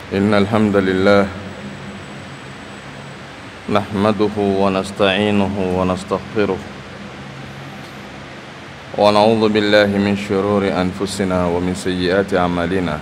إن الحمد لله نحمده ونستعينه ونستغفره ونعوذ بالله من شرور أنفسنا ومن سيئات أعمالنا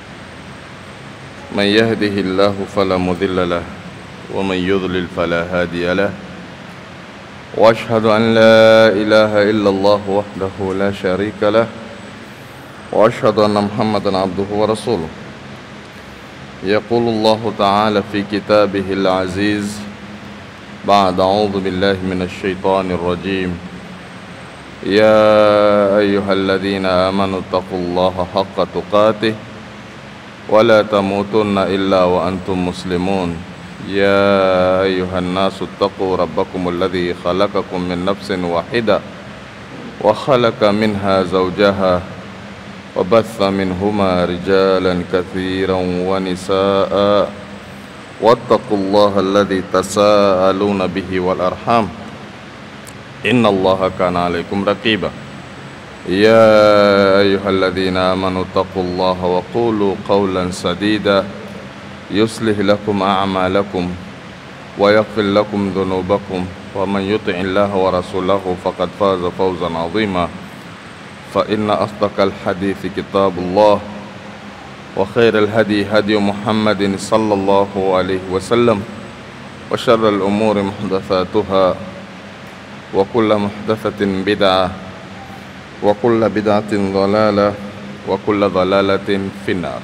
من يهده الله فلا مضل له ومن يضلل فلا هادي له واشهد ان لا اله الا الله وحده لا شريك له واشهد ان محمدا عبده ورسوله يقول الله تعالى في كتابه العزيز بعد اعوذ بالله من الشيطان الرجيم يا ايها الذين امنوا اتقوا الله حق تقاته ولا تموتن الا وانتم مسلمون يا أيها الناس اتقوا ربكم الذي خلقكم من نفس واحدة وخلق منها زوجها وبث منهما رجالا كثيرا ونساء واتقوا الله الذي تساءلون به والأرحام إن الله كان عليكم رقيبا يا أيها الذين آمنوا اتقوا الله وقولوا قولا سديدا يصلح لكم أعمالكم ويغفر لكم ذنوبكم ومن يطع الله ورسوله فقد فاز فوزا عظيما فإن أصدق الحديث كتاب الله وخير الهدي هدي محمد صلى الله عليه وسلم وشر الأمور محدثاتها وكل محدثة بدعة وكل بدعة ضلالة وكل ضلالة في النار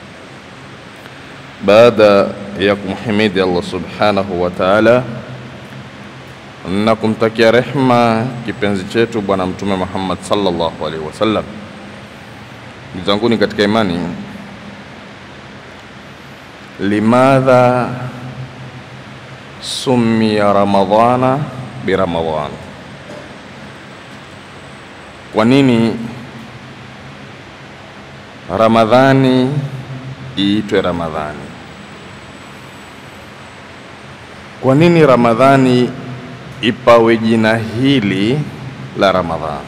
baada ya kumhimidi Allah subhanahu wa ta'ala na kumtakia rehma kipenzi chetu Bwana Mtume Muhammad sallallahu alaihi wasallam. Ndugu zanguni katika imani, limadha summiya ramadhana biramadhan, kwa nini Ramadhani iitwe Ramadhani. Kwa nini Ramadhani ipawe jina hili la Ramadhani?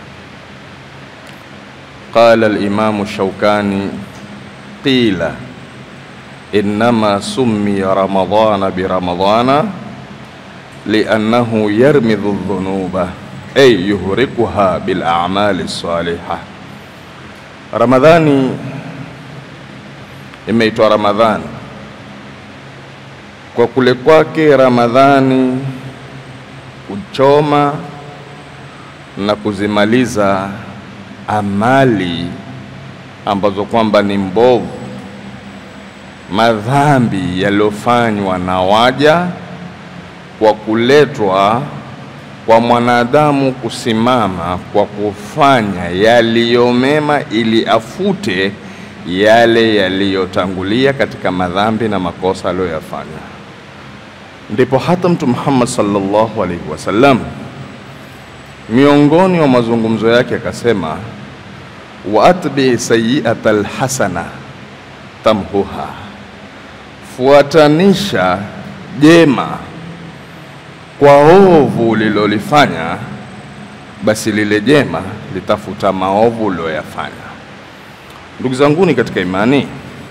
Qala al-Imam Shawkani qila innama summiya Ramadhana bi Ramadhana liannahu yarmidhu dhunuba ay yuhrikuha bil a'mali salihah. Ramadhani imeitwa Ramadhani kwa kule kwake Ramadhani kuchoma na kuzimaliza amali ambazo kwamba ni mbovu, madhambi yaliyofanywa na waja kwa kuletwa kwa mwanadamu kusimama kwa kufanya yaliyo mema ili afute yale yaliyotangulia katika madhambi na makosa aliyoyafanya. Ndipo hata Mtume Muhammad sallallahu alaihi wasallam miongoni mwa mazungumzo yake akasema, wa atbi sayiata alhasana tamhuha, fuatanisha jema kwa ovu ulilolifanya, basi lile jema litafuta maovu uliyoyafanya. Ndugu zanguni katika imani,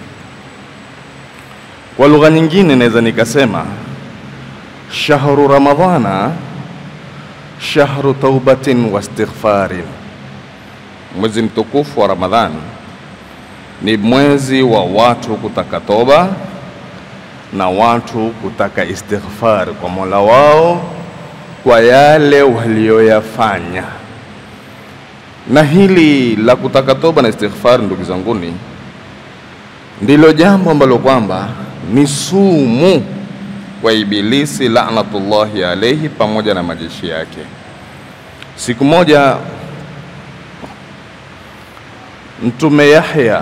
kwa lugha nyingine naweza nikasema shahru ramadhana shahru taubatin wa istighfarin, mwezi mtukufu wa Ramadhan ni mwezi wa watu kutaka toba na watu kutaka istighfar kwa Mola wao kwa yale walioyafanya na hili la kutaka toba na istighfar, ndugu zanguni, ndilo jambo ambalo kwamba ni sumu kwa Ibilisi laanatullahi alaihi pamoja na majeshi yake. Siku moja Mtume Yahya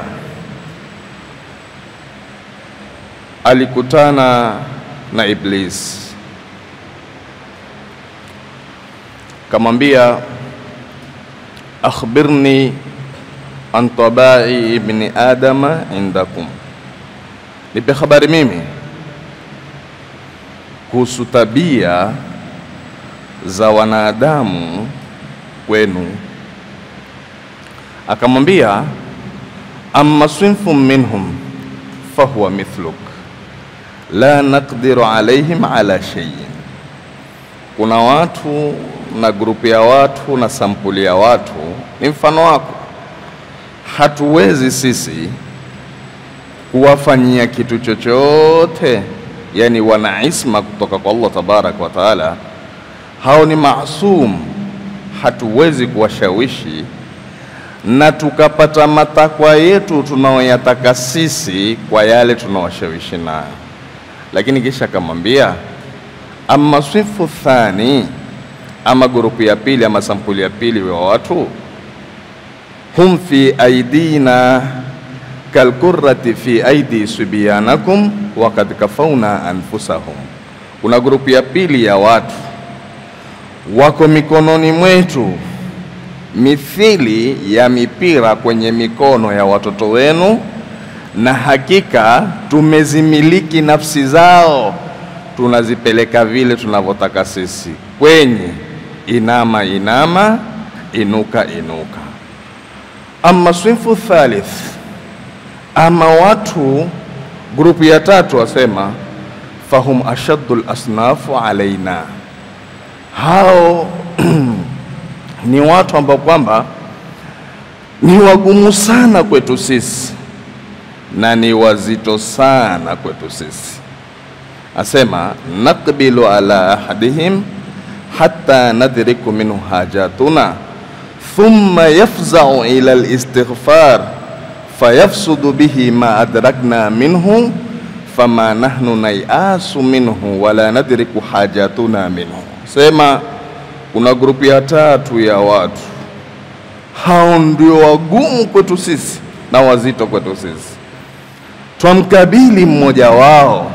alikutana na Iblis, kamwambia akhbirni an tabai ibni adama indakum, nipe habari mimi kuhusu tabia za wanadamu kwenu. Akamwambia amma swinfun minhum fahuwa mithluk la naqdiru alaihim ala shay'in. Kuna watu na grupu ya watu na sampuli ya watu ni mfano wako, hatuwezi sisi kuwafanyia kitu chochote, yani wana isma kutoka kwa Allah tabaraka wa taala. Hao ni maasum, hatuwezi kuwashawishi na tukapata matakwa yetu tunaoyataka sisi kwa yale tunaowashawishi nayo, lakini kisha akamwambia ama swifu thani, ama grupu ya pili ama sampuli ya pili wa watu, hum fi aidina kalkurrati fi aidi subyanakum wakad kafauna anfusahum. Kuna grupu ya pili ya watu wako mikononi mwetu mithili ya mipira kwenye mikono ya watoto wenu, na hakika tumezimiliki nafsi zao, tunazipeleka vile tunavyotaka sisi, kwenye inama inama, inuka inuka. Ama swinfu thalith, ama watu grupu ya tatu wasema fahum ashaddu lasnafu alaina, hao ni watu ambao kwamba ni wagumu sana kwetu sisi na ni wazito sana kwetu sisi. Asema naqbilu ala ahadihim hatta nadriku minhu hajatuna thumma yafzau ila alistighfar fayafsudu bihi ma adrakna minhu fama nahnu nayasu minhu wala nadriku hajatuna minhu. Sema kuna grupu ya tatu ya watu, hao ndio wagumu kwetu sisi na wazito kwetu sisi. Twamkabili mmoja wao,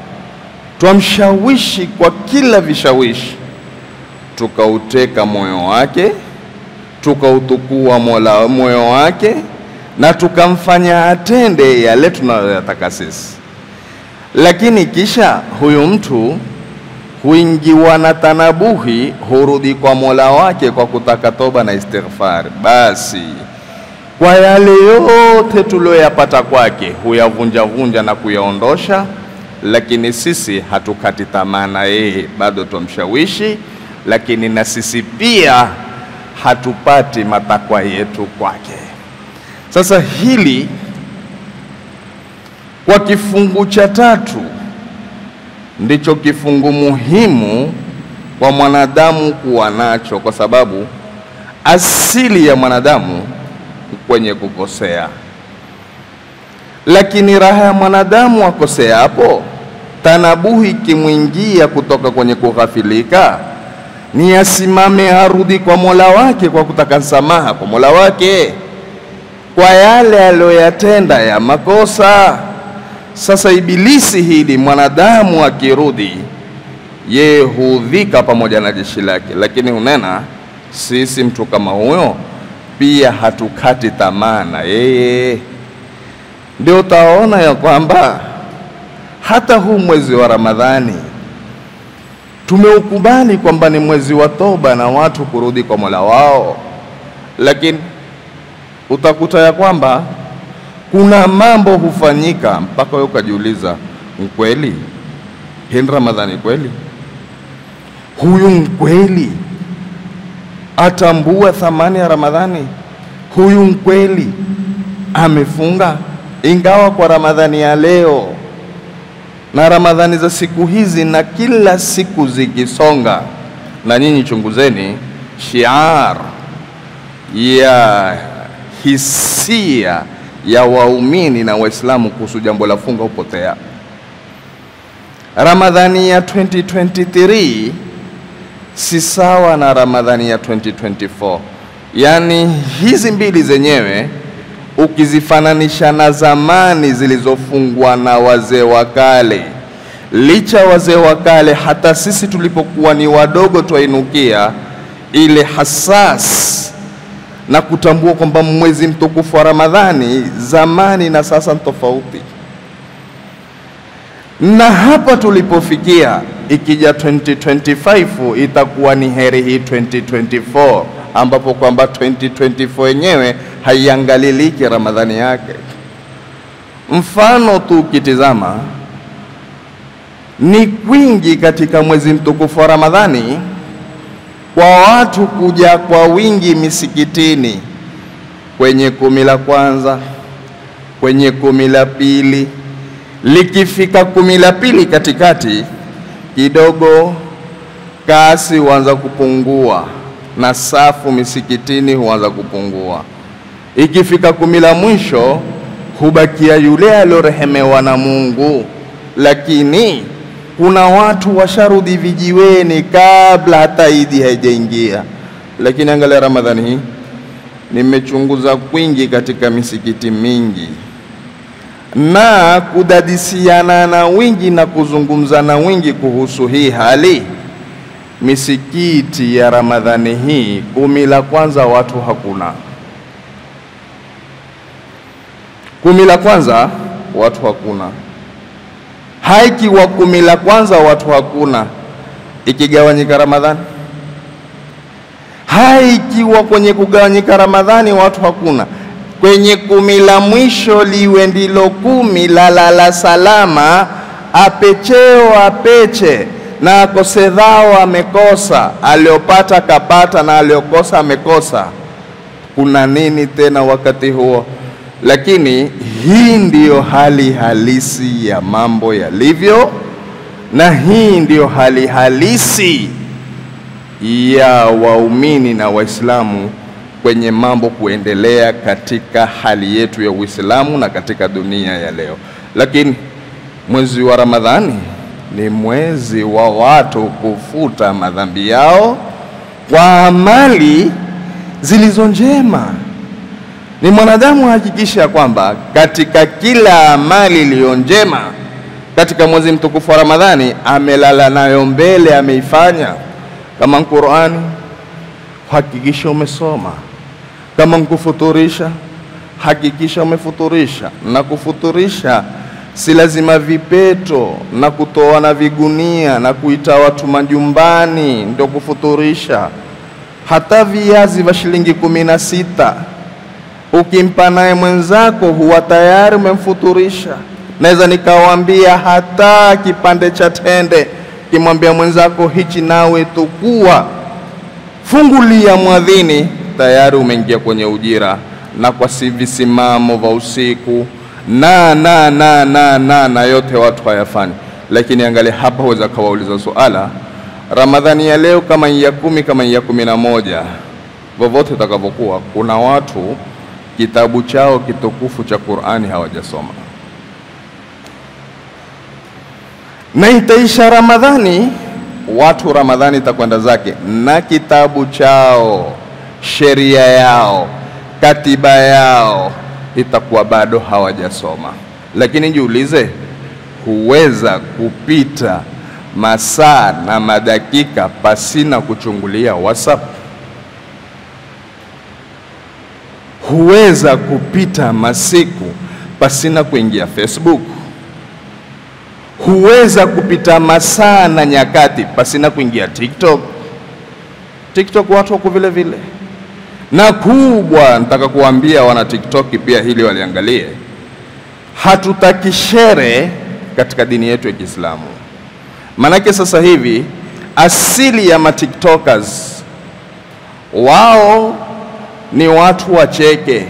twamshawishi kwa kila vishawishi, tukauteka moyo wake, tukautukua mola moyo wake, na tukamfanya atende yale tunayoyataka sisi, lakini kisha huyu mtu huingiwa na tanabuhi, hurudi kwa mola wake kwa kutaka toba na istighfar. Basi kwa yale yote tuliyoyapata kwake huyavunjavunja na kuyaondosha, lakini sisi hatukati tamaa na yeye, bado twamshawishi, lakini na sisi pia hatupati matakwa yetu kwake. Sasa hili kwa kifungu cha tatu ndicho kifungu muhimu kwa mwanadamu kuwa nacho, kwa sababu asili ya mwanadamu kwenye kukosea. Lakini raha ya mwanadamu akosea hapo, tanabuhi ikimwingia kutoka kwenye kughafilika, ni asimame arudi kwa mola wake kwa kutaka msamaha kwa mola wake kwa yale aliyoyatenda ya makosa. Sasa ibilisi hili mwanadamu akirudi, yeye huudhika pamoja na jeshi lake, lakini hunena sisi mtu kama huyo pia hatukati tamaa na yeye. Ndio utaona ya kwamba hata huu mwezi wa Ramadhani tumeukubali kwamba ni mwezi wa toba na watu kurudi kwa Mola wao, lakini utakuta ya kwamba kuna mambo hufanyika mpaka wewe ukajiuliza, mkweli hii ni Ramadhani kweli? Huyu mkweli atambua thamani ya Ramadhani? Huyu mkweli amefunga? Ingawa kwa Ramadhani ya leo na Ramadhani za siku hizi na kila siku zikisonga, na nyinyi chunguzeni, shiar ya hisia ya waumini na Waislamu kuhusu jambo la funga hupotea. Ramadhani ya 2023 si sawa na Ramadhani ya 2024. Yaani hizi mbili zenyewe ukizifananisha na zamani zilizofungwa na wazee wa kale, licha wazee wa kale, hata sisi tulipokuwa ni wadogo twainukia ile hasas na kutambua kwamba mwezi mtukufu wa Ramadhani zamani na sasa ni tofauti. Na hapa tulipofikia, ikija 2025 itakuwa ni heri hii 2024, ambapo kwamba 2024 yenyewe haiangaliliki Ramadhani yake. Mfano tu ukitizama ni kwingi katika mwezi mtukufu wa Ramadhani kwa watu kuja kwa wingi misikitini kwenye kumi la kwanza, kwenye kumi la pili. Likifika kumi la pili katikati kidogo, kasi huanza kupungua na safu misikitini huanza kupungua. Ikifika kumi la mwisho hubakia yule aliorehemewa na Mungu, lakini kuna watu washarudi vijiweni kabla hata Idi haijaingia. Lakini angalia Ramadhani hii, nimechunguza kwingi katika misikiti mingi na kudadisiana na wingi na kuzungumza na wingi kuhusu hii hali. Misikiti ya Ramadhani hii kumi la kwanza watu hakuna, kumi la kwanza watu hakuna haikiwa kumi la kwanza watu hakuna, ikigawanyika Ramadhani haikiwa kwenye kugawanyika Ramadhani watu hakuna, kwenye kumi la mwisho liwe ndilo kumi la lala salama, apecheo apeche na akose dhao amekosa, aliopata kapata na aliokosa amekosa. Kuna nini tena wakati huo? Lakini hii ndiyo hali halisi ya mambo yalivyo, na hii ndiyo hali halisi ya waumini na Waislamu kwenye mambo kuendelea katika hali yetu ya Uislamu na katika dunia ya leo. Lakini mwezi wa Ramadhani ni mwezi wa watu kufuta madhambi yao kwa amali zilizo njema ni mwanadamu ahakikisha kwamba katika kila amali iliyo njema katika mwezi mtukufu wa Ramadhani amelala nayo mbele, ameifanya. Kama Qur'ani, hakikisha umesoma. Kama nkufuturisha, hakikisha umefuturisha. Na kufuturisha si lazima vipeto na kutoa na vigunia na kuita watu majumbani ndio kufuturisha. Hata viazi vya shilingi kumi na sita ukimpa naye mwenzako huwa tayari umemfuturisha. Naweza nikawaambia hata kipande cha tende, kimwambia mwenzako hichi nawe tukua, fungulia mwadhini, tayari umeingia kwenye ujira. Na kwa si visimamo vya usiku na na na na na na yote watu hayafanyi. Lakini angalia hapa, weza kawauliza suala, Ramadhani ya leo kama ya kumi kama ya kumi na moja, vyovyote itakavyokuwa, kuna watu kitabu chao kitukufu cha Qur'ani hawajasoma, na itaisha Ramadhani, watu Ramadhani itakwenda zake na kitabu chao, sheria yao, katiba yao itakuwa bado hawajasoma. Lakini jiulize, huweza kupita masaa na madakika pasina kuchungulia WhatsApp? Huweza kupita masiku pasina kuingia Facebook? Huweza kupita masaa na nyakati pasina kuingia TikTok? TikTok watu wako vile vile, na kubwa nataka kuambia wana TikTok pia hili waliangalie. Hatutaki shere katika dini yetu ya Kiislamu, maanake sasa hivi asili ya matiktokers wao ni watu wacheke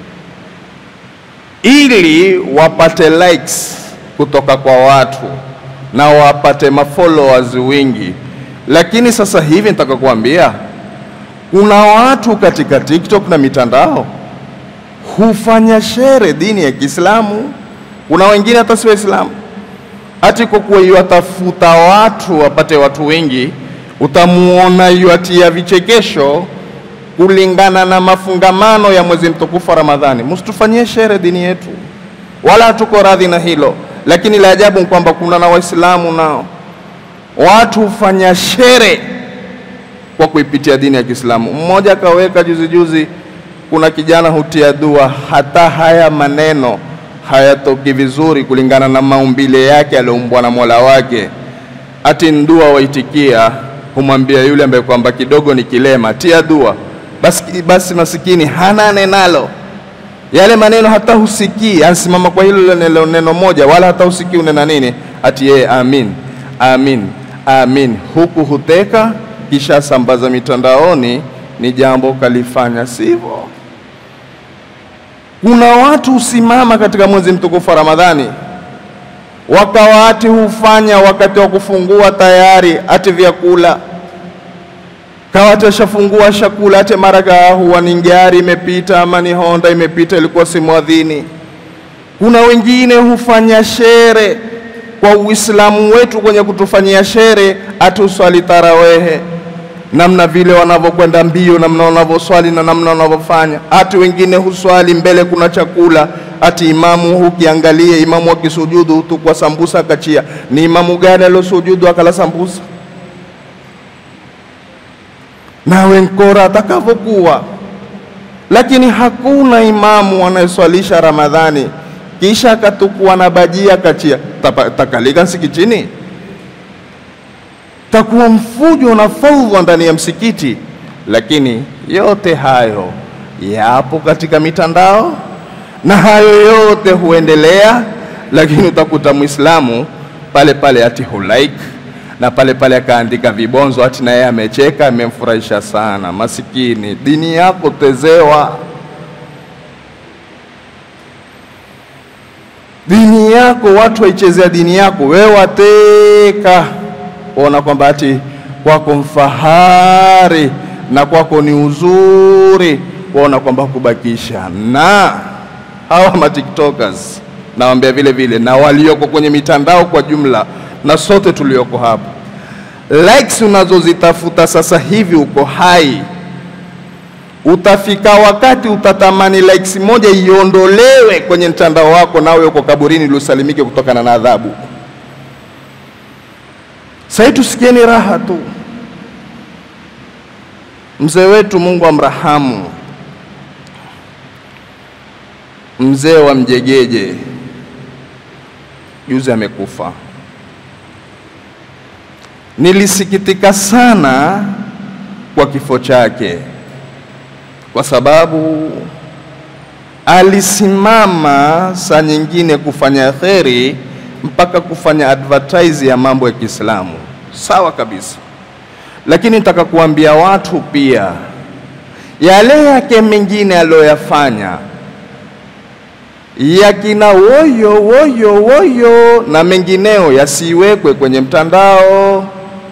ili wapate likes kutoka kwa watu na wapate mafollowers wingi. Lakini sasa hivi nataka kuambia kuna watu katika TikTok na mitandao hufanya shere dini ya Kiislamu. Kuna wengine hata si Waislamu, hati kwa kuwa yuwatafuta watu wapate watu wengi, utamuona yuatia vichekesho kulingana na mafungamano ya mwezi mtukufu wa Ramadhani. Msitufanyie shere dini yetu, wala hatuko radhi na hilo. Lakini la ajabu ni kwamba kuna na Waislamu nao watu hufanya shere kwa kuipitia dini ya Kiislamu. Mmoja akaweka juzi juzi, kuna kijana hutia dua, hata haya maneno hayatoki vizuri kulingana na maumbile yake alioumbwa na Mola wake, ati ndua waitikia, humwambia yule ambaye kwamba kidogo ni kilema, tia dua basi, basi masikini hana nenalo yale maneno hata husikii, ansimama kwa hilo neno, neno moja, wala hata husikii unena nini, ati yeye amin amin amin, huku huteka kisha sambaza mitandaoni, ni jambo kalifanya sivyo. Kuna watu husimama katika mwezi mtukufu wa Ramadhani wakawa ati hufanya wakati wa kufungua tayari ati vyakula kawati ashafungua shakula ate mara huwa ni gari imepita ama ni Honda imepita, ilikuwa si mwadhini. Kuna wengine hufanya shere kwa Uislamu wetu kwenye kutufanyia shere, ati uswali tarawehe, namna vile wanavyokwenda mbio, namna wanavyoswali na namna wanavyofanya. Ati wengine huswali mbele kuna chakula, ati imamu hukiangalie, imamu akisujudu tu kwa sambusa akachia. Ni imamu gani aliosujudu akala sambusa? nawe nkora atakavyokuwa, lakini hakuna imamu anayeswalisha Ramadhani kisha akatukua na bajia kachia takalika msikitini, takuwa mfujo na faudha ndani ya msikiti. Lakini yote hayo yapo katika mitandao na hayo yote huendelea, lakini utakuta Mwislamu pale pale ati hulaik na pale pale akaandika vibonzo ati na yeye amecheka, amemfurahisha sana. Masikini, dini yako tezewa, dini yako watu waichezea dini yako, wewe wateka ona kwamba ati kwako mfahari na kwako ni uzuri, waona kwamba kubakisha. Na hawa matiktokers nawambia vile vile na walioko kwenye mitandao kwa jumla na sote tulioko hapa, likes unazozitafuta sasa hivi uko hai, utafika wakati utatamani likes moja iondolewe kwenye mtandao wako, nawe uko kaburini liusalimike kutokana na adhabu. Sasa tusikieni raha tu. Mzee wetu Mungu amrahamu, mzee wa Mjegeje, juzi amekufa. Nilisikitika sana kwa kifo chake, kwa sababu alisimama saa nyingine kufanya kheri mpaka kufanya advertise ya mambo ya Kiislamu, sawa kabisa. Lakini nitaka kuambia watu pia yale yake mengine aliyoyafanya yakina woyo woyo woyo na mengineo yasiwekwe kwenye mtandao.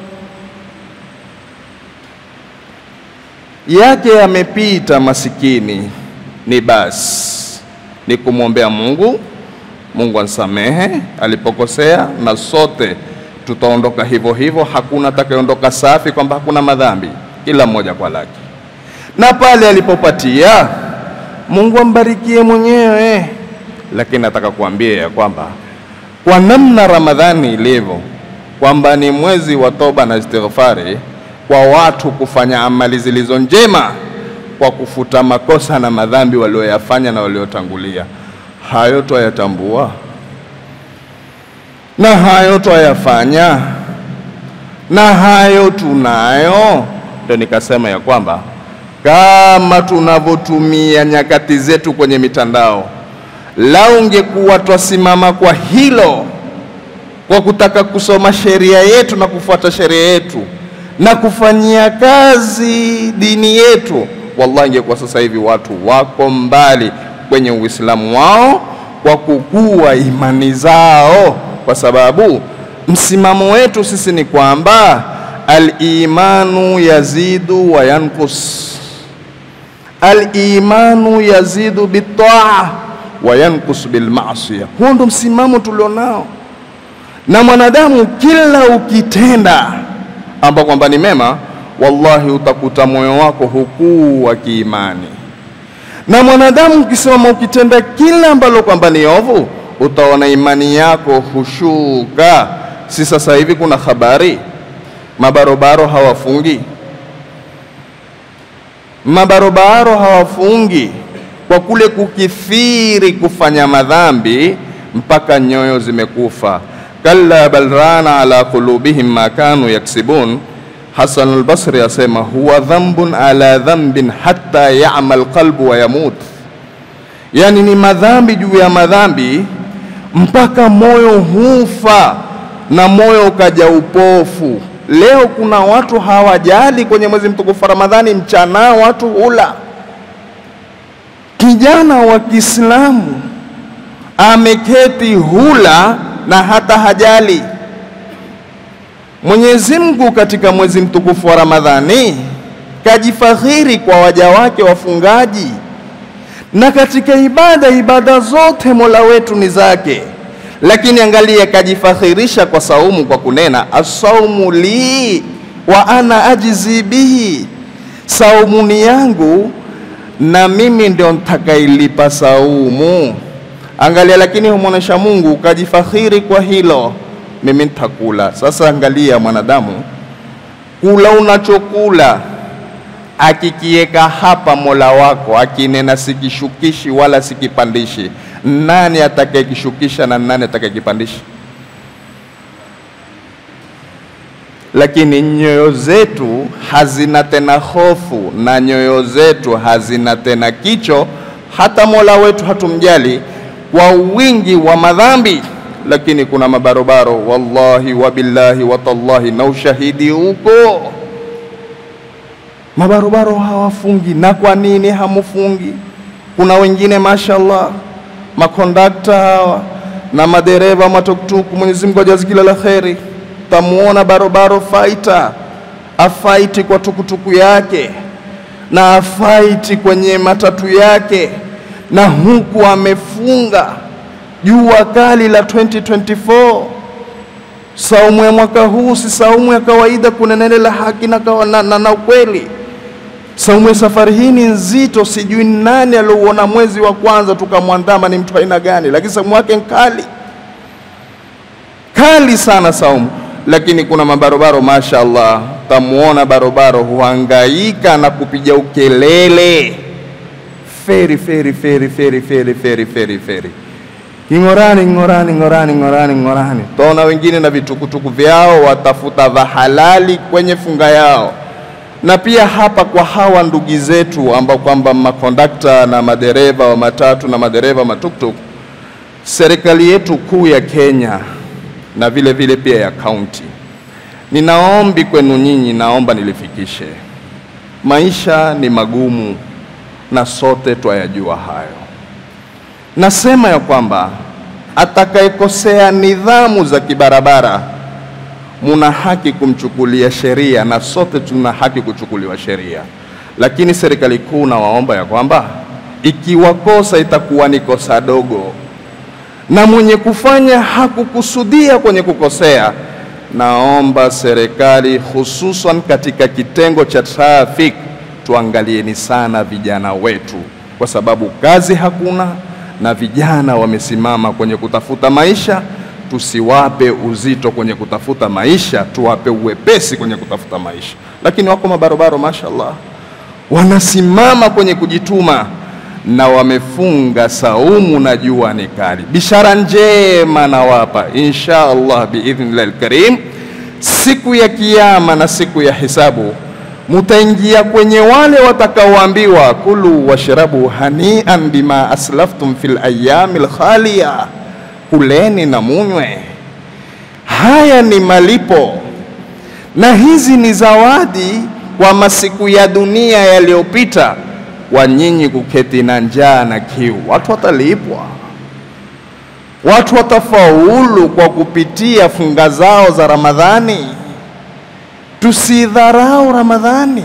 Yake yamepita, masikini ni basi, ni kumwombea Mungu, Mungu ansamehe alipokosea, na sote tutaondoka hivyo hivyo. Hakuna atakayeondoka safi, kwamba hakuna madhambi, kila mmoja kwa lake, na pale alipopatia Mungu ambarikie mwenyewe lakini nataka kuambia ya kwamba kwa namna Ramadhani ilivyo, kwamba ni mwezi wa toba na istighfari kwa watu kufanya amali zilizo njema kwa kufuta makosa na madhambi walioyafanya na waliotangulia. Hayo twayatambua na hayo twayafanya na hayo tunayo. Ndio nikasema ya kwamba kama tunavyotumia nyakati zetu kwenye mitandao lau ungekuwa twasimama kwa hilo, kwa kutaka kusoma sheria yetu na kufuata sheria yetu na kufanyia kazi dini yetu, wallahi, ingekuwa sasa hivi watu wako mbali kwenye Uislamu wao kwa kukua imani zao, kwa sababu msimamo wetu sisi ni kwamba al-imanu yazidu wa yankus, al-imanu yazidu bitaa wa yankus bil maasiya. Huo ndo msimamo tulionao, na mwanadamu kila ukitenda ambao kwamba ni mema, wallahi utakuta moyo wako hukuu wa kiimani, na mwanadamu ukisimama ukitenda kila ambalo kwamba ni ovu, utaona imani yako hushuka. Si sasa hivi kuna habari mabarobaro hawafungi, mabarobaro hawafungi kwa kule kukithiri kufanya madhambi mpaka nyoyo zimekufa. kalla bal rana ala qulubihim ma kanu yaksibun. Hasan al-Basri asema huwa dhambun ala dhambin hatta ya'mal qalbu wa yamut, yaani ni madhambi juu ya madhambi mpaka moyo hufa na moyo ukaja upofu. Leo kuna watu hawajali kwenye mwezi mtukufu wa Ramadhani, mchana watu hula. Kijana wa Kiislamu ameketi hula na hata hajali. Mwenyezi Mungu katika mwezi mtukufu wa Ramadhani kajifakhiri kwa waja wake wafungaji, na katika ibada, ibada zote Mola wetu ni zake, lakini angalia, kajifakhirisha kwa saumu kwa kunena asaumu li wa ana ajizi bihi, saumu ni yangu na mimi ndio nitakailipa saumu. Angalia, lakini humwonyesha Mungu kajifakhiri kwa hilo, mimi nitakula. Sasa angalia, mwanadamu, kula unachokula akikiweka hapa Mola wako akinena sikishukishi wala sikipandishi, nani atakayekishukisha na nani atakayekipandisha? Lakini nyoyo zetu hazina tena hofu na nyoyo zetu hazina tena kicho, hata Mola wetu hatumjali kwa wingi wa madhambi. Lakini kuna mabarobaro, wallahi wabillahi watallahi, na ushahidi huko mabarobaro hawafungi. Na kwa nini hamufungi? Kuna wengine mashallah, makondakta hawa na madereva matuktuku, Mwenyezi Mungu ajazi kila la kheri. Tamuona barobaro faita afaiti kwa tukutuku yake na afaiti kwenye matatu yake, na huku amefunga jua kali la 2024 saumu ya mwaka huu si saumu ya kawaida, kuna neno la haki na, na, na, na ukweli. Saumu ya safari hii ni nzito, sijui nani aliouona mwezi wa kwanza tukamwandama ni mtu aina gani, lakini saumu yake nkali kali sana saumu. Lakini kuna mabarobaro mashaallah, tamuona barobaro huhangaika na kupiga ukelele feri feri feri feri feri feri feri feri Ing'orani, ng'orani, ng'orani, ng'orani, ng'orani. Taona wengine na vitukutuku vyao watafuta vya halali kwenye funga yao. Na pia hapa kwa hawa ndugu zetu ambao kwamba makondakta na madereva wa matatu na madereva matuktuk, serikali yetu kuu ya Kenya na vile vile pia ya kaunti, ninaombi kwenu nyinyi, naomba nilifikishe, maisha ni magumu na sote twayajua hayo. Nasema ya kwamba atakayekosea nidhamu za kibarabara muna haki kumchukulia sheria, na sote tuna haki kuchukuliwa sheria, lakini serikali kuu nawaomba ya kwamba ikiwa kosa itakuwa ni kosa dogo na mwenye kufanya hakukusudia kwenye kukosea, naomba serikali hususan katika kitengo cha traffic tuangalieni sana vijana wetu, kwa sababu kazi hakuna na vijana wamesimama kwenye kutafuta maisha. Tusiwape uzito kwenye kutafuta maisha, tuwape uwepesi kwenye kutafuta maisha. Lakini wako mabarobaro mashallah, wanasimama kwenye kujituma na wamefunga saumu na jua ni kali. Bishara njema nawapa insha Allah biidhnillah alkarim, siku ya Kiyama na siku ya hisabu mutaingia kwenye wale watakaoambiwa kulu washrabu hanian bima aslaftum fil ayami lkhaliya, kuleni na munywe, haya ni malipo na hizi ni zawadi kwa masiku ya dunia yaliyopita, wa nyinyi kuketi na njaa na kiu. Watu watalipwa, watu watafaulu kwa kupitia funga zao za Ramadhani. Tusidharau Ramadhani.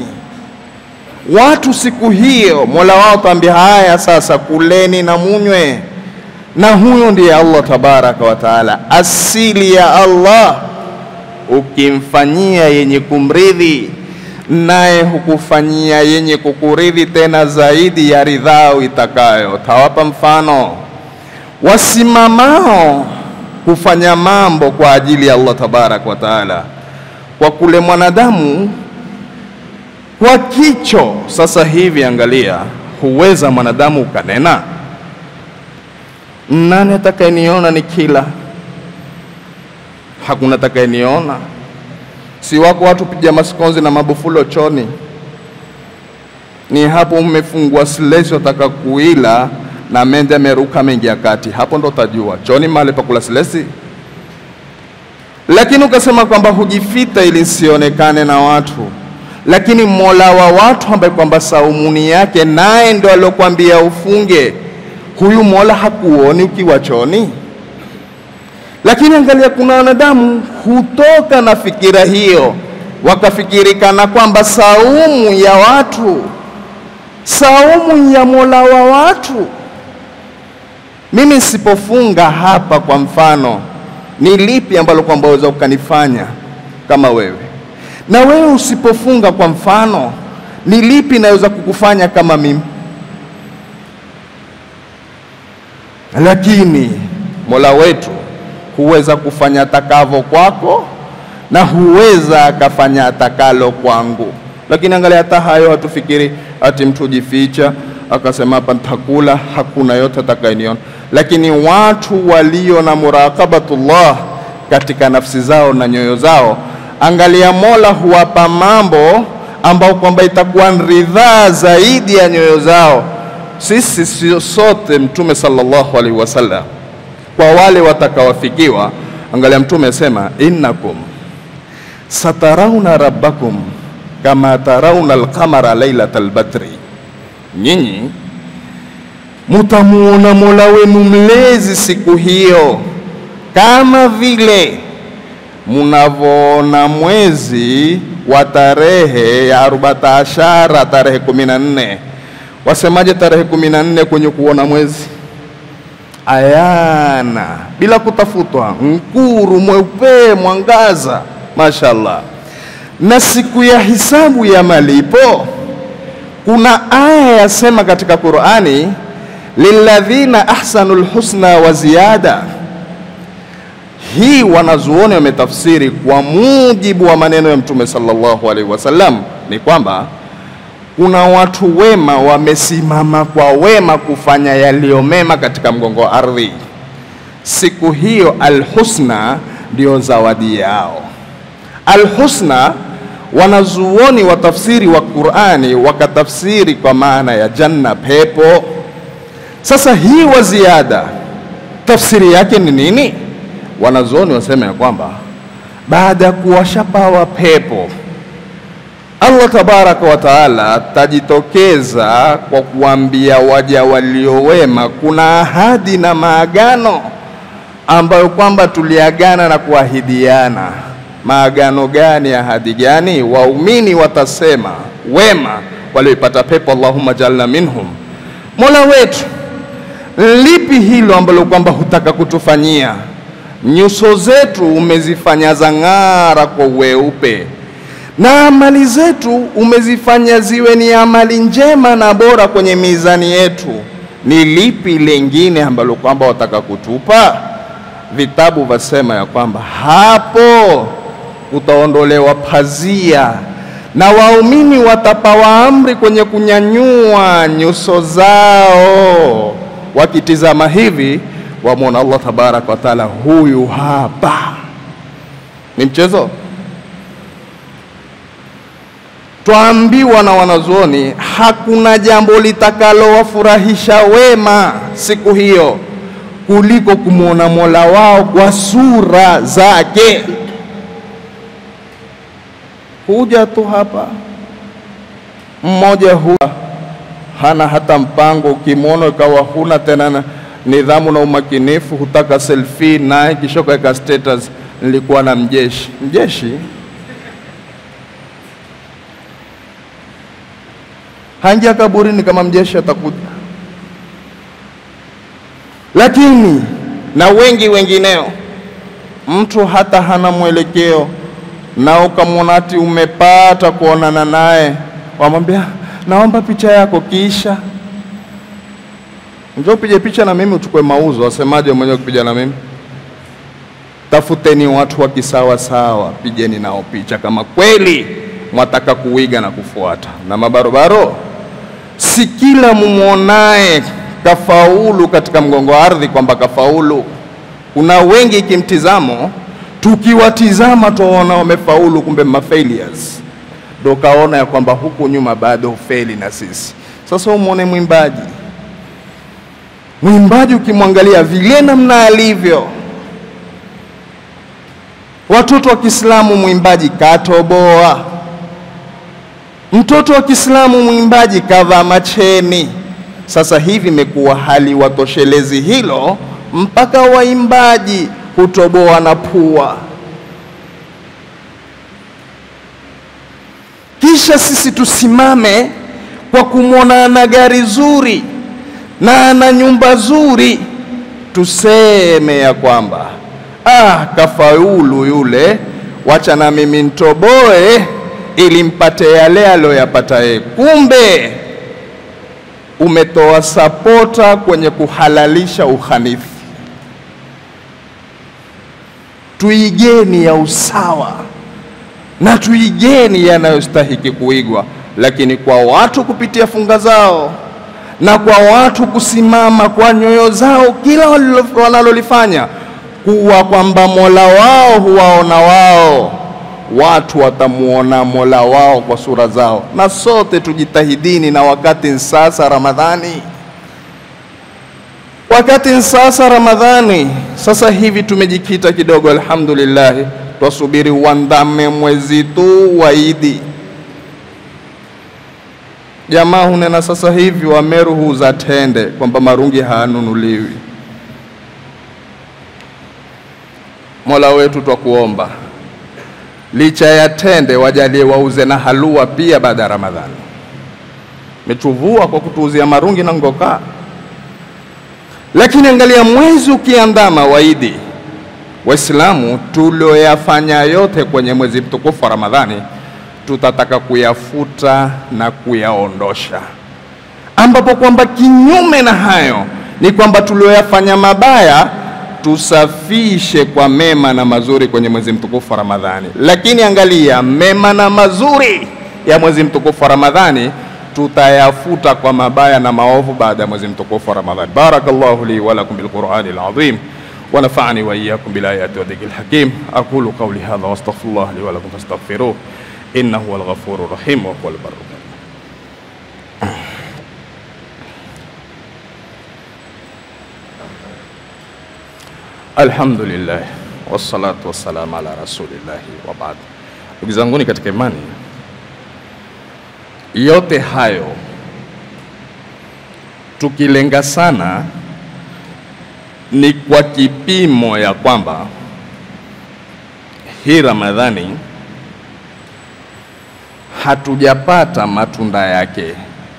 Watu siku hiyo Mola wao tambia, haya sasa kuleni na munywe, na huyo ndiye Allah tabaraka wa taala. Asili ya Allah, ukimfanyia yenye kumridhi, naye hukufanyia yenye kukuridhi tena zaidi ya ridhao itakayo. Tawapa mfano wasimamao kufanya mambo kwa ajili ya Allah tabaraka wa taala kwa kule mwanadamu kwa kicho. Sasa hivi angalia, huweza mwanadamu ukanena, nani atakayeniona ni kila? Hakuna atakayeniona. Si wako watu piga masikonzi na mabufulo choni, ni hapo mmefungua silesi, wataka kuila na mende ameruka mengia kati, hapo ndo utajua chooni mahali pa kula silesi. Lakini ukasema kwamba hujifita ili sionekane na watu, lakini mola wa watu ambaye kwamba saumuni yake naye ndo aliokwambia ufunge, huyu mola hakuoni ukiwa chooni? Lakini angalia, kuna wanadamu hutoka na fikira hiyo, wakafikiri kana kwamba saumu ya watu, saumu ya mola wa watu. Mimi sipofunga hapa, kwa mfano, ni lipi ambalo kwamba waweza ukanifanya kama wewe? Na wewe usipofunga, kwa mfano, ni lipi naweza kukufanya kama mimi? Lakini mola wetu huweza kufanya atakavyo kwako na huweza akafanya atakalo kwangu. Lakini angalia, hata hayo hatufikiri ati mtu jificha akasema hapa nitakula, hakuna yote atakayeniona. Lakini watu walio na muraqabatullah katika nafsi zao na nyoyo zao, angalia, Mola huwapa mambo ambao kwamba itakuwa ridhaa zaidi ya nyoyo zao. Sisi sio sote, Mtume sallallahu alaihi wasallam kwa wale watakawafikiwa, angalia, Mtume asema innakum satarauna rabbakum kama tarauna alqamara lailatal badri, nyinyi mutamuona mola wenu mlezi siku hiyo kama vile munavyoona mwezi wa tarehe ya arubata ashara, tarehe kumi na nne. Wasemaje tarehe kumi na nne kwenye kuona mwezi? Ayana, bila kutafutwa, mkuru mweupe, mwangaza, mashallah. Na siku ya hisabu ya malipo, kuna aya yasema katika Qur'ani, lilladhina ahsanul husna wa ziyada. Hii wanazuoni wametafsiri kwa mujibu wa maneno ya Mtume sallallahu alaihi wasallam, ni kwamba kuna watu wema wamesimama kwa wema kufanya yaliyo mema katika mgongo wa ardhi. Siku hiyo alhusna ndio zawadi yao. Alhusna, wanazuoni wa tafsiri wa Qur'ani wakatafsiri kwa maana ya janna, pepo. Sasa hii wa ziada, tafsiri yake ni nini? Wanazuoni wasema ya kwamba baada ya kuwashapawa pepo Allah tabaraka wa taala tajitokeza kwa kuambia waja waliowema, kuna ahadi na maagano ambayo kwamba tuliagana na kuahidiana. Maagano gani? Ahadi gani? Waumini watasema wema walioipata pepo, Allahumma jalna minhum, mola wetu, lipi hilo ambalo kwamba hutaka kutufanyia? Nyuso zetu umezifanya zang'ara kwa weupe na amali zetu umezifanya ziwe ni amali njema na bora kwenye mizani yetu. Ni lipi lengine ambalo kwamba wataka kutupa? Vitabu vasema ya kwamba hapo utaondolewa pazia na waumini watapawa amri kwenye kunyanyua nyuso zao, wakitizama hivi wamwona Allah tabaraka wa taala, huyu hapa. Ni mchezo? Twaambiwa na wanazuoni hakuna jambo litakalowafurahisha wema siku hiyo kuliko kumwona mola wao kwa sura zake. Huja tu hapa mmoja huwa hana hata mpango, ukimwona ikawa huna tena na nidhamu na umakinifu, hutaka selfie naye, kisha kaweka status, nilikuwa na mjeshi. Mjeshi hangia kaburini kama mjeshi atakuja. Lakini na wengi wengineo, mtu hata hana mwelekeo, na ukamwona ati umepata kuonana naye, wamwambia naomba picha yako, kisha njoo upige picha na mimi, uchukue mauzo. Wasemaje mwenyewe kupiga na mimi? Tafuteni watu wa kisawa sawa, pigeni nao picha kama kweli mwataka kuiga na kufuata. Na mabarobaro, si kila mumwonaye kafaulu katika mgongo wa ardhi kwamba kafaulu. Kuna wengi kimtizamo, tukiwatizama tuwaona wamefaulu, kumbe mafailures, ndo kaona ya kwamba huku nyuma bado hufeli na sisi. Sasa umwone mwimbaji Mwimbaji ukimwangalia vile namna alivyo, watoto wa Kiislamu mwimbaji katoboa, mtoto wa Kiislamu mwimbaji kavaa macheni. Sasa hivi imekuwa hali watoshelezi hilo, mpaka waimbaji hutoboa na pua. Kisha sisi tusimame kwa kumwona ana gari zuri na ana nyumba zuri, tuseme ya kwamba ah, kafaulu yule, wacha na mimi ntoboe ili mpate yale aliyoyapata yeye. Kumbe umetoa sapota kwenye kuhalalisha uhanithi. Tuigeni ya usawa na tuigeni yanayostahiki kuigwa, lakini kwa watu kupitia funga zao na kwa watu kusimama kwa nyoyo zao kila wanalolifanya kuwa kwamba Mola wao huwaona wao, watu watamuona Mola wao kwa sura zao. Na sote tujitahidini, na wakati sasa Ramadhani, wakati sasa Ramadhani, sasa hivi tumejikita kidogo, alhamdulillah, twasubiri uandame mwezi tu wa Idi. Jamaa hunena sasa hivi Wameru huuza tende kwamba marungi hayanunuliwi. Mola wetu twakuomba, licha ya tende wajalie wauze na halua pia baada ya Ramadhani. Metuvua kwa kutuuzia marungi na ngokaa, lakini angalia mwezi ukiandama waidi, Waislamu tulioyafanya yote kwenye mwezi mtukufu wa Ramadhani tutataka kuyafuta na kuyaondosha, ambapo kwamba kinyume na hayo ni kwamba tulioyafanya mabaya tusafishe kwa mema na mazuri kwenye mwezi mtukufu wa Ramadhani. Lakini angalia, mema na mazuri ya mwezi mtukufu wa Ramadhani tutayafuta kwa mabaya na maovu baada ya mwezi mtukufu wa Ramadhani. Barakallahu li wa lakum bil Qur'ani al azim wa nafa'ani wa iyyakum bil ayati wa dhikril hakim aqulu qawli hadha wa astaghfirullah li wa lakum fastaghfiruh innahu huwal ghafurur rahim wa huwal barru Alhamdulillah wassalatu wassalamu ala rasulillahi wa baad. Ndugu zanguni katika imani, yote hayo tukilenga sana ni kwa kipimo ya kwamba hii Ramadhani hatujapata matunda yake,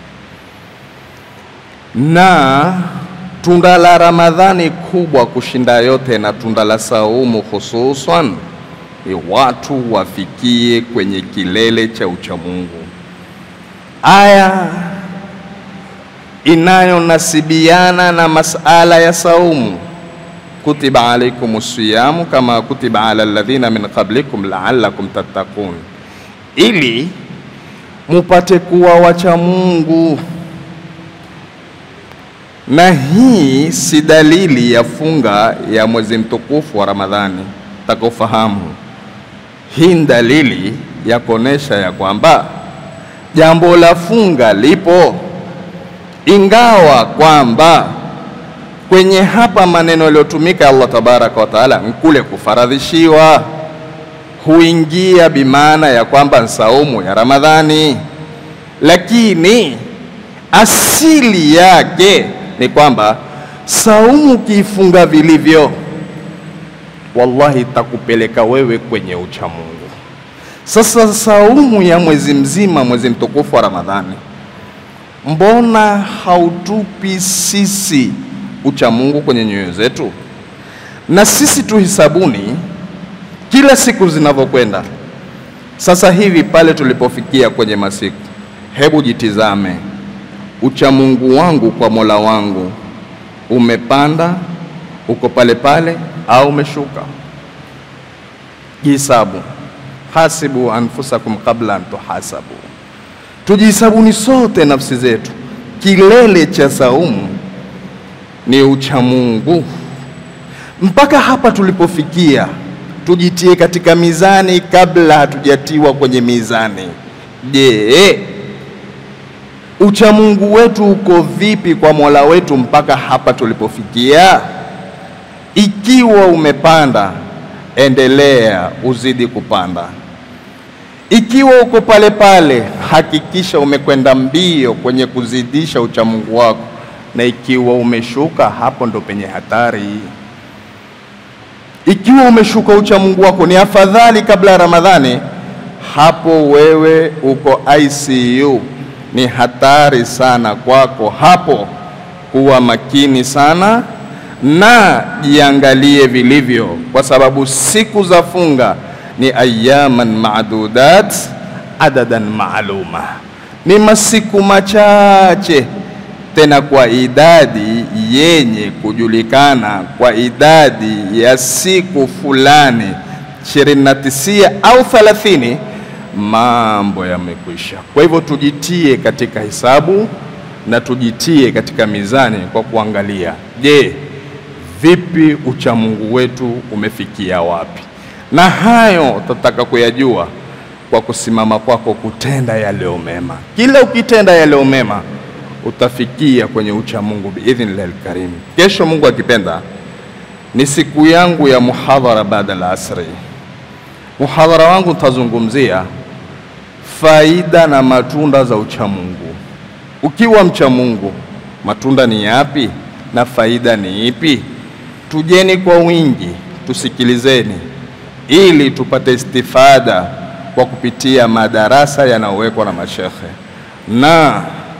na tunda la Ramadhani kubwa kushinda yote na tunda la saumu hususan ni watu wafikie kwenye kilele cha uchamungu. Aya inayonasibiana na masala ya saumu, kutiba alaikum siyamu kama kutiba ala alladhina min qablikum la'allakum tattaqun, ili mupate kuwa wacha Mungu. Na hii si dalili ya funga ya mwezi mtukufu wa Ramadhani, takofahamu hii ni dalili ya kuonesha ya kwamba jambo la funga lipo, ingawa kwamba kwenye hapa maneno yaliyotumika Allah tabaraka wa taala nkule kufaradhishiwa huingia bimaana ya kwamba ni saumu ya Ramadhani, lakini asili yake ni kwamba saumu ukiifunga vilivyo, wallahi itakupeleka wewe kwenye uchamungu. Sasa saumu ya mwezi mzima, mwezi mtukufu wa Ramadhani, mbona hautupi sisi uchamungu kwenye nyoyo zetu? Na sisi tuhisabuni kila siku zinavyokwenda. Sasa hivi pale tulipofikia kwenye masiku, hebu jitizame, uchamungu wangu kwa Mola wangu umepanda, uko pale pale au umeshuka? Jihesabu, hasibu anfusakum qabla an tuhasabu. Tujihisabuni sote nafsi zetu. Kilele cha saumu ni uchamungu. Mpaka hapa tulipofikia, tujitie katika mizani kabla hatujatiwa kwenye mizani. Je, Uchamungu wetu uko vipi kwa Mola wetu mpaka hapa tulipofikia? Ikiwa umepanda, endelea uzidi kupanda. Ikiwa uko pale pale, hakikisha umekwenda mbio kwenye kuzidisha uchamungu wako, na ikiwa umeshuka, hapo ndo penye hatari. Ikiwa umeshuka uchamungu wako, ni afadhali kabla ya Ramadhani, hapo wewe uko ICU, ni hatari sana kwako hapo. Kuwa makini sana na jiangalie vilivyo, kwa sababu siku za funga ni ayaman maadudat adadan maaluma, ni masiku machache tena kwa idadi yenye kujulikana, kwa idadi ya siku fulani ishirini na tisia au thalathini, mambo yamekwisha. Kwa hivyo tujitie katika hisabu na tujitie katika mizani kwa kuangalia, je, vipi uchamungu wetu umefikia wapi? Na hayo tutataka kuyajua kwa kusimama kwako kutenda yaliyo mema. Kila ukitenda yaliyo mema utafikia kwenye uchamungu biidhnillahi lkarim. Kesho Mungu akipenda, ni siku yangu ya muhadhara baada la asri. Muhadhara wangu utazungumzia faida na matunda za uchamungu. Ukiwa mcha Mungu, matunda ni yapi na faida ni ipi? Tujeni kwa wingi, tusikilizeni ili tupate istifada kwa kupitia madarasa yanayowekwa na mashekhe. Na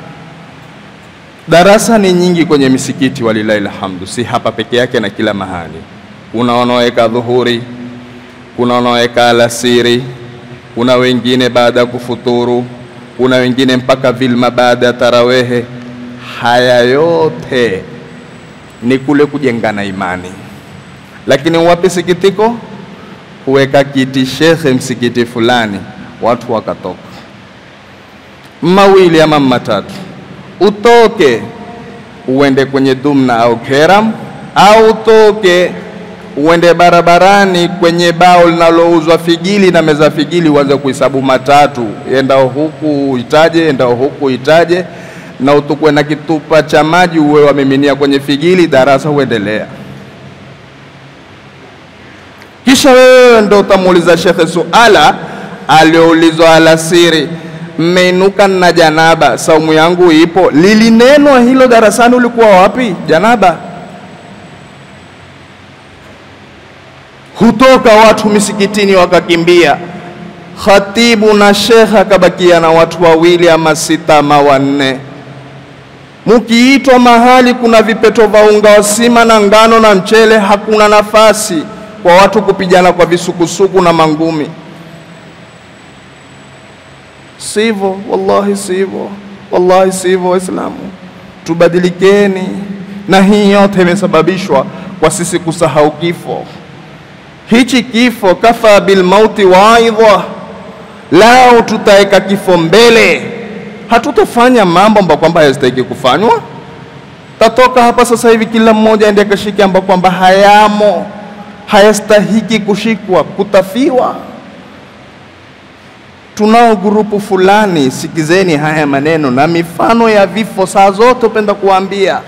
darasa ni nyingi kwenye misikiti, walilahi alhamdu, si hapa peke yake na kila mahali. Kuna wanaoweka dhuhuri, kuna wanaoweka alasiri, kuna wengine baada ya kufuturu, kuna wengine mpaka vilma baada ya tarawehe. Haya yote ni kule kujengana imani, lakini wapi sikitiko kuweka kiti shekhe msikiti fulani, watu wakatoka mawili ama matatu, utoke uende kwenye Dumna au Keram, au utoke uende barabarani kwenye bao linalouzwa figili na meza figili, uanze kuhesabu matatu, endao huku itaje, endao huku itaje, na utukwe na kitupa cha maji uwe wamiminia kwenye figili, darasa huendelea kisha wewe ndo utamuuliza shekhe suala alioulizwa alasiri, mmeinuka na janaba, saumu yangu ipo. Lilinenwa hilo darasani, ulikuwa wapi? Janaba. Hutoka watu misikitini wakakimbia, khatibu na shekhe akabakia na watu wawili ama sita ama wanne. Mukiitwa mahali kuna vipeto vya unga wa sima na ngano na mchele, hakuna nafasi kwa watu kupigana kwa visukusuku na mangumi. Sivyo, wallahi sivyo, wallahi sivyo. Waislamu, tubadilikeni, na hii yote imesababishwa kwa sisi kusahau kifo. Hichi kifo, kafa bil mauti waidha, lao tutaweka kifo mbele, hatutafanya mambo ambayo kwamba hayastahiki kufanywa. Tatoka hapa sasa hivi, kila mmoja aende akashike ambayo kwamba hayamo hayastahiki kushikwa, kutafiwa. Tunao grupu fulani, sikizeni haya maneno na mifano ya vifo saa zote upenda kuambia.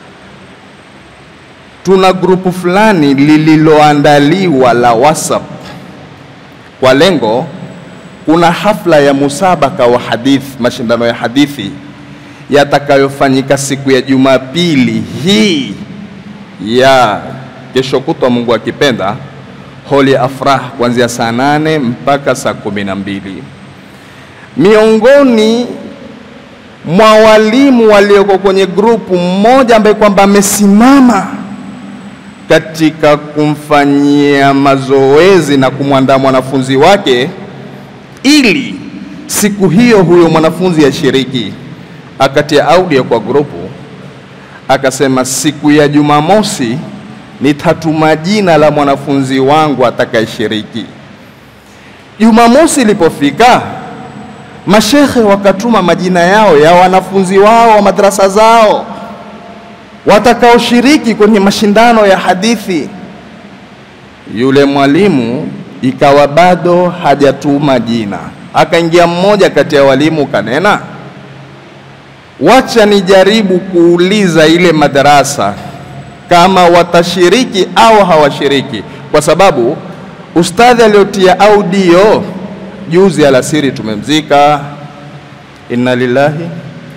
Tuna grupu fulani lililoandaliwa la WhatsApp kwa lengo, kuna hafla ya musabaka wa hadithi, mashindano ya hadithi yatakayofanyika siku ya Jumapili hii ya kesho kutwa Mungu akipenda, holi afrah kuanzia saa nane mpaka saa kumi na mbili. Miongoni mwa walimu walioko kwenye grupu, mmoja ambaye kwamba amesimama katika kumfanyia mazoezi na kumwandaa mwanafunzi wake ili siku hiyo huyo mwanafunzi ashiriki, akatia audio kwa grupu, akasema siku ya Jumamosi nitatuma jina la mwanafunzi wangu atakayeshiriki. Jumamosi ilipofika, mashekhe wakatuma majina yao ya wanafunzi wao wa madrasa zao watakaoshiriki kwenye mashindano ya hadithi. Yule mwalimu ikawa bado hajatuma jina, akaingia mmoja kati ya walimu kanena, wacha nijaribu kuuliza ile madarasa kama watashiriki au hawashiriki, kwa sababu ustadhi aliotia audio juzi alasiri tumemzika, inna lillahi.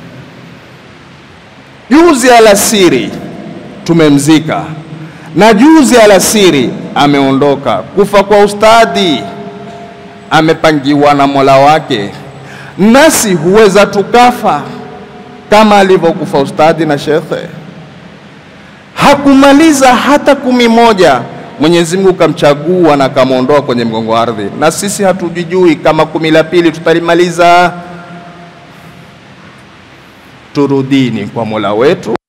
Juzi alasiri tumemzika na juzi alasiri ameondoka. Kufa kwa ustadhi amepangiwa na Mola wake, nasi huweza tukafa kama alivyokufa ustadhi na shekhe. Hakumaliza hata kumi moja, Mwenyezi Mungu kamchagua na kamwondoa kwenye mgongo wa ardhi, na sisi hatujijui kama kumi la pili tutalimaliza. Turudini kwa Mola wetu.